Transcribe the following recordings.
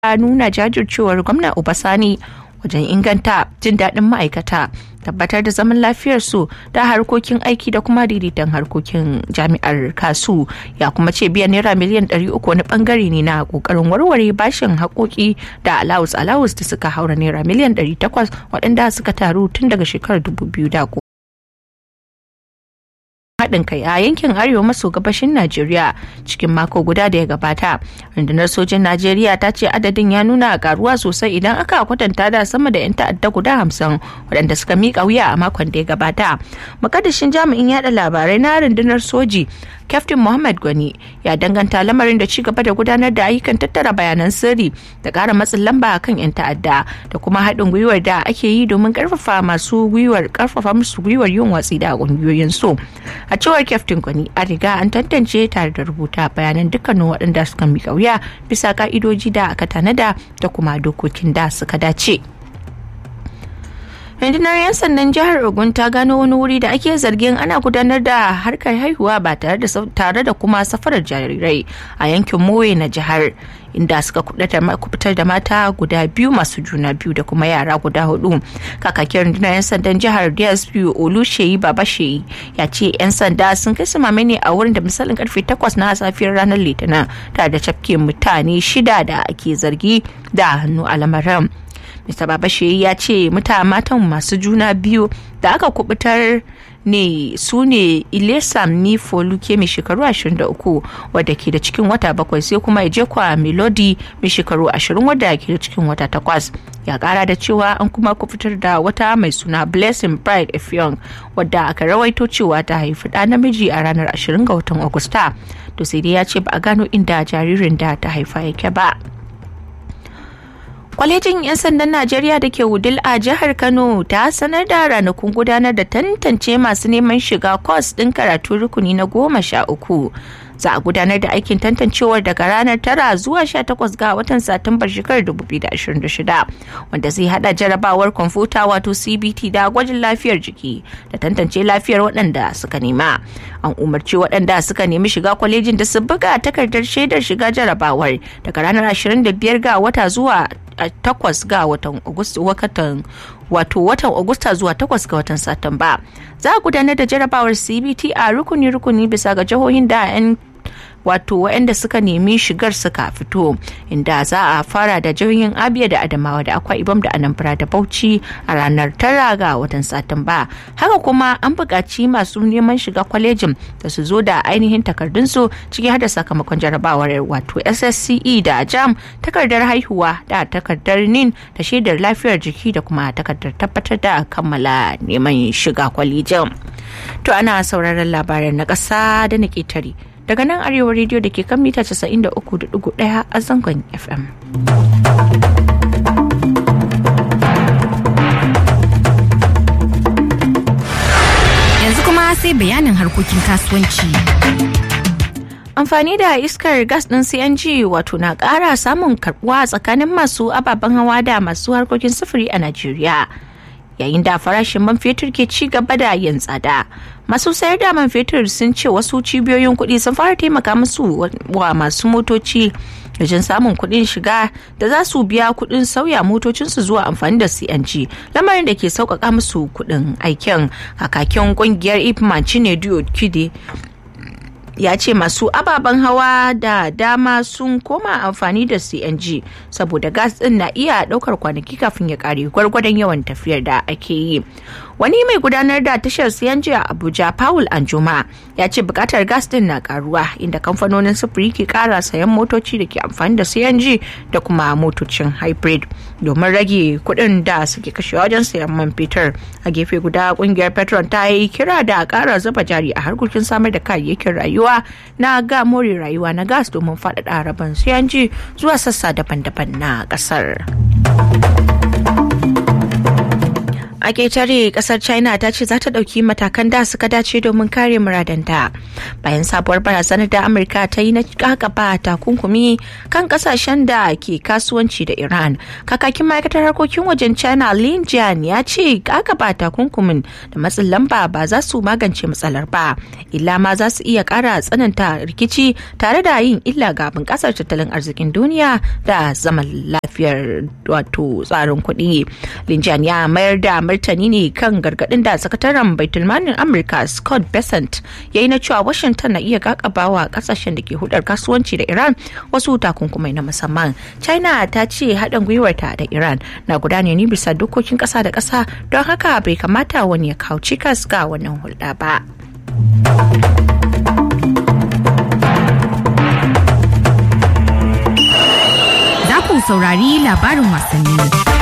nuna jajircewar gwamna Obasani wajen inganta jin daɗin ma'aikata tabbatar da zaman lafiyarsu da harkokin aiki da kuma daidaiton harkokin jami'ar kasu ya kuma ce biyan naira miliyan 300 wani bangare ne na kokarin warware bashin haƙoƙi da alawus alawus da suka haura naira miliyan 800 waɗanda suka taru tun daga shekarar 2010 haɗin kai a yankin arewa maso gabashin Najeriya cikin mako guda da ya gabata. Rundunar sojin Najeriya ta ce adadin ya nuna karuwa sosai idan aka kwatanta da sama da 'yan ta'adda guda hamsin waɗanda suka miƙa wuya a makon da ya gabata. Makadashin jami'in yada labarai na rundunar soji Captain Muhammad Gwani ya danganta lamarin da ci gaba da gudanar da ayyukan tattara bayanan sirri da ƙara matsin lamba kan 'yan ta'adda da kuma haɗin gwiwar da ake yi domin ƙarfafa masu gwiwar ƙarfafa musu gwiwar yin watsi da ƙungiyoyin so. A cewar Captain Gwani a riga an tantance tare da rubuta bayanan dukkanin waɗanda suka miƙa wuya bisa ka'idoji da aka tanada da kuma dokokin da suka dace. rundunar 'yan sandan jihar ogun ta gano wani wuri da ake zargin ana gudanar da harkar haihuwa ba tare da kuma safarar jarirai a yankin mowe na jihar inda suka kubutar da mata guda biyu masu juna biyu da kuma yara guda hudu kakakin rundunar 'yan sandan jihar dsp olusheyi babasheyi ya ce 'yan sanda sun kai samame ne a wurin da misalin karfe 8 na safiyar ranar litinin tare da cafke mutane shida da ake zargi da hannu a lamarin Mr. Babashe ya ce mata matan masu juna biyu da aka kubutar ne su ne Ilesam ni Foluke mai shekaru 23 wadda ke da cikin wata bakwai sai kuma Ejekwa Melody mai shekaru 20 wadda ke da cikin wata takwas. Ya kara da cewa an kuma kubutar da wata mai suna Blessing Pride Effiong wadda aka rawaito cewa ta haifi ɗa namiji a ranar 20 ga watan Agusta. To sai dai ya ce ba a gano inda jaririn da ta haifa yake ba. kwalejin 'yan sandan najeriya da ke wudil a jihar kano ta sanar da ranakun gudanar da tantance masu neman shiga kwas ɗin karatu rukuni na goma sha uku za a gudanar da aikin tantancewar daga ranar tara zuwa 18 ga watan satumbar shekarar 2026 wanda zai hada jarabawar kwamfuta wato cbt da gwajin lafiyar jiki da tantance lafiyar waɗanda suka nema an umarci waɗanda suka nemi shiga kwalejin da su buga takardar shaidar shiga jarabawar daga ranar 25 ga wata zuwa takwas ga watan watan wato watan Agusta zuwa takwas ga watan Satumba. Za a gudanar da jarabawar CBT a rukuni-rukuni bisa ga jihohin da 'yan wato waɗanda suka nemi shigar suka fito inda za a fara da jihohin abia da adamawa da akwa ibam da anambra da bauchi a ranar tara ga watan satumba haka kuma an buƙaci masu neman shiga kwalejin da su zo da ainihin takardunsu ciki har da sakamakon jarabawar wato ssce da jam takardar haihuwa da takardar nin da shaidar lafiyar jiki da kuma takardar tabbatar da kammala neman shiga kwalejin to ana sauraron labaran na ƙasa da na ƙetare daga nan arewa rediyo da ke kan mita 93.1 a zangon fm yanzu kuma sai bayanin harkokin kasuwanci amfani da iskar gas ɗin cng wato na ƙara samun karbuwa tsakanin masu ababen hawa da masu harkokin sufuri a najeriya yayin da farashin man fetur ke ci gaba da yin tsada masu sayar da man fetur sun ce wasu cibiyoyin kuɗi sun fara taimaka musu wa masu motoci wajen samun kuɗin shiga da za su biya kuɗin sauya motocinsu zuwa amfani da cng lamarin da ke sauƙaƙa musu kuɗin aikin kakakin ƙungiyar ipman chinedu kide ya ce masu ababen hawa da dama sun koma amfani da cng saboda gas din na iya daukar kwanaki kafin ya kare gwargwadon yawan tafiyar da ake yi wani mai gudanar da tashar cng a abuja paul anjuma ya ce bukatar gas din na karuwa inda kamfanonin sufuri ke kara sayan motoci da ke amfani da cng da kuma motocin hybrid domin rage kuɗin da suke kashewa wajen sayan man fetur a gefe guda kungiyar petron ta yi kira da kara zuba jari a harkokin samar da kayayyakin rayuwa na ga more rayuwa na gas domin faɗaɗa rabon cng zuwa sassa daban-daban na ƙasar. a ketare kasar china ta ce za ta ɗauki matakan da suka dace domin kare muradanta bayan sabuwar barazanar da amurka ta yi na kakaba takunkumi kan kasashen da ke kasuwanci da iran kakakin ma'aikatar harkokin wajen china lin jian ya ce kakaba takunkumin da matsin lamba ba za su magance matsalar ba illa ma za su iya kara tsananta rikici tare da yin illa ga bunƙasar tattalin arzikin duniya da zaman lafiyar wato tsarin kuɗi lin jian ya mayar da martani ne kan gargadin da sakataren baitulmanin amurka scott besant ya yi na cewa washington na iya kakabawa kasashen da ke hudar kasuwanci da iran wasu takunkumai na musamman china ta ce haɗin gwiwarta da iran na gudana ne bisa dokokin ƙasa da ƙasa don haka bai kamata wani ya kawo cikas ga wannan hulɗa ba. Za ku saurari labarin wasanni.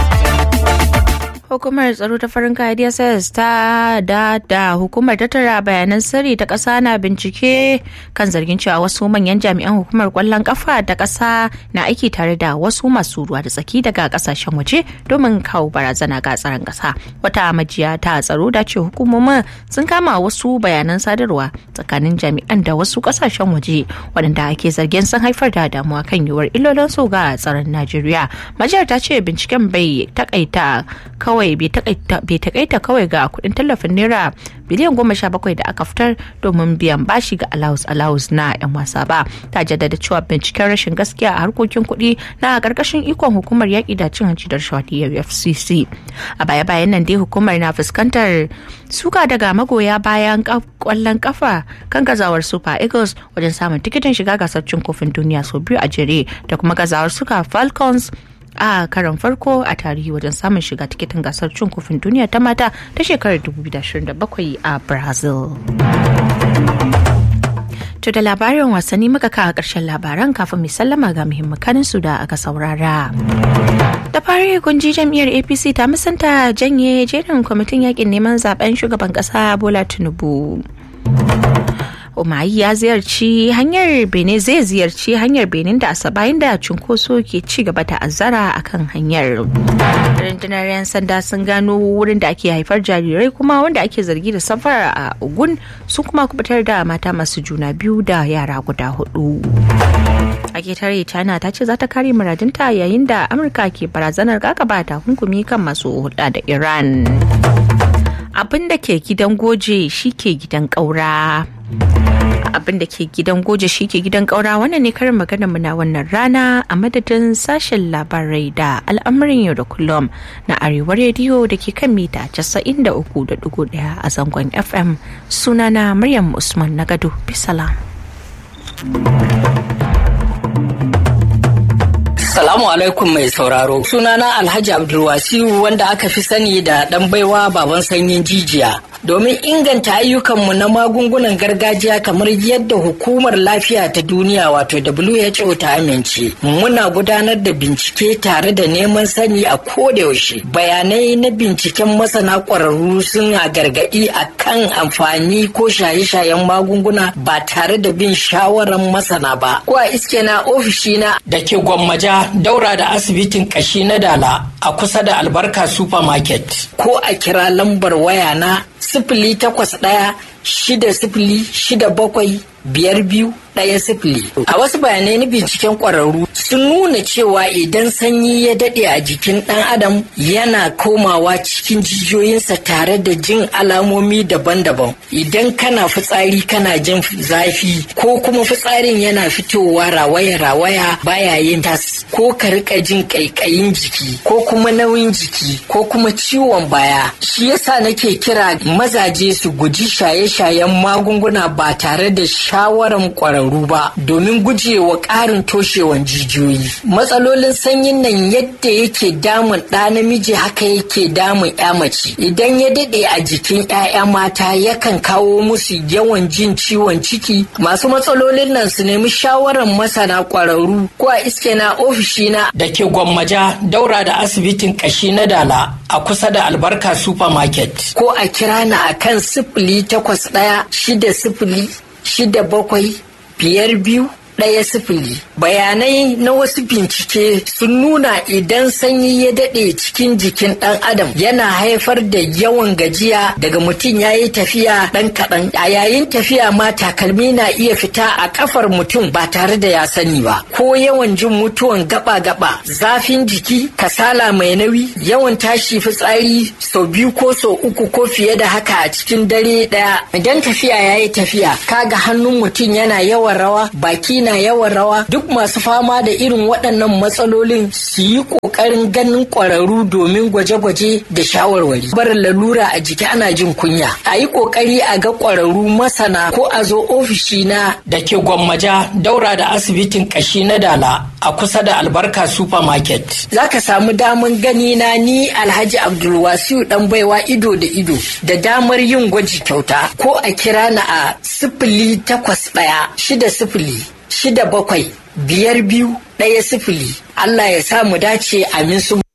hukumar tsaro ta farin kaya dss ta da da hukumar tattara bayanan sirri ta ƙasa na bincike kan zargin cewa wasu manyan jami'an hukumar kwallon kafa ta ƙasa na aiki tare da wasu masu ruwa da tsaki daga ƙasashen waje domin kawo barazana ga tsaron ƙasa wata majiya ta tsaro da ce hukumomin sun kama wasu bayanan sadarwa tsakanin jami'an da wasu ƙasashen waje waɗanda ake zargin sun haifar da damuwa kan yiwuwar illolin su ga tsaron najeriya majiyar ta ce binciken bai takaita kawai kawai bai takaita kawai ga kudin tallafin naira biliyan goma sha bakwai da aka fitar domin biyan bashi ga alawus alawus na yan wasa ba ta jaddada cewa binciken rashin gaskiya a harkokin kuɗi na karkashin ikon hukumar yaƙi da cin hanci da rashawa fcc a baya bayan nan dai hukumar na fuskantar suka daga magoya bayan kwallon kafa kan gazawar super eagles wajen samun tikitin shiga gasar cin kofin duniya sau biyu a jere da kuma gazawar suka falcons a karon farko a tarihi wajen samun shiga tikitin gasar cin kofin duniya ta mata ta shekarar 2027 a brazil To da labarin wasanni muka kawo ƙarshen labaran kafin mai sallama ga muhimmanin su da aka saurara. Da fari kunji jam'iyyar APC ta musanta janye jerin kwamitin yakin neman zaben shugaban ƙasa Bola Tinubu. Umayi ya ziyarci hanyar Benin zai ziyarci hanyar Benin da Asaba da cunkoso ke ci gaba da azara a kan hanyar. Rundunar 'yan sanda sun gano wurin da ake haifar jarirai kuma wanda ake zargi da safara a Ogun sun kuma kubutar da mata masu juna biyu da yara guda hudu. a ketare china ta ce za ta kare muradinta yayin da amurka ke barazanar kakaba takunkumi kan masu hulɗa da iran abin da ke gidan goje shi ke gidan ƙaura abin da ke gidan goje shi ke gidan ƙaura wannan ne karin magana mu na wannan rana a madadin sashen labarai da al'amarin yau da kullum na arewa rediyo da ke kan mita 93.1 a zangon fm sunana maryam usman na gado bisalam Salamu alaikum mai sauraro. Sunana Alhaji Abdulwasiu wanda aka fi sani da ɗan baiwa baban sanyin jijiya. Domin inganta ayyukanmu na magungunan gargajiya kamar yadda hukumar lafiya ta duniya wato WHO ta amince. Muna gudanar da bincike tare da neman sani a kodayaushe. Bayanai na binciken masana ƙwararru suna gargaɗi a kan amfani ko shaye-shayen magunguna ba tare da bin shawarar masana ba. Ko a iske na ofishina da ke gwammaja daura da asibitin kashi na dala a kusa da albarka supermarket ko a kira lambar waya na sifili takwas ɗaya shida sifili shida bakwai biyar biyu ɗaya sifili. A wasu bayanai na binciken ƙwararru sun nuna cewa idan sanyi ya daɗe a jikin ɗan adam yana komawa cikin jijiyoyinsa tare da jin alamomi daban-daban. Idan kana fitsari kana jin zafi ko kuma fitsarin yana fitowa rawaya-rawaya baya yin tas ko ka rika jin ƙaiƙayin jiki ko kuma nauyin jiki ko kuma ciwon baya. Shi yasa nake kira mazaje su guji shaye-shayen magunguna ba tare da shawaran ƙwararru ba domin gujewa ƙarin toshewan jijiyoyi. Matsalolin sanyin nan yadda yake damun ɗa namiji haka yake damun ya mace. Idan ya daɗe a jikin 'ya'ya mata yakan kawo musu yawan jin ciwon ciki. Masu matsalolin nan su nemi shawaran masana ƙwararru ko a iske na ofishina da ke gwammaja daura da asibitin ƙashi na dala a kusa da albarka supermarket. Ko a kira na akan sifili takwas ɗaya shida sifili shida bakwai biyar biyu ɗaya sifili bayanai na wasu bincike sun nuna idan sanyi ya daɗe cikin jikin ɗan adam yana haifar da yawan gajiya daga mutum ya yi tafiya ɗan kaɗan a yayin tafiya ma takalmi na iya fita a kafar mutum ba tare da ya sani ba ko yawan jin mutuwan gaba-gaba zafin jiki kasala mai nauyi yawan tashi fitsari sau biyu ko sau uku ko fiye da haka a cikin dare ɗaya idan tafiya ya yi tafiya kaga hannun mutum yana yawan rawa baki na yawan rawa duk masu fama da irin waɗannan matsalolin su yi ƙoƙarin ganin ƙwararru domin gwaje-gwaje da shawarwari barin lalura a jiki ana jin kunya a yi ƙoƙari a ga ƙwararru masana ko a zo ofishi na da ke gwammaja daura da asibitin ƙashi na dala a kusa da albarka supermarket za ka samu daman gani na ni alhaji abdulwasiu dan baiwa ido da ido da damar yin gwaji kyauta ko a kira na a sifili takwas ɗaya shida sifili shida bakwai biyar biyu ɗaya sifili Allah ya sa mu dace amin su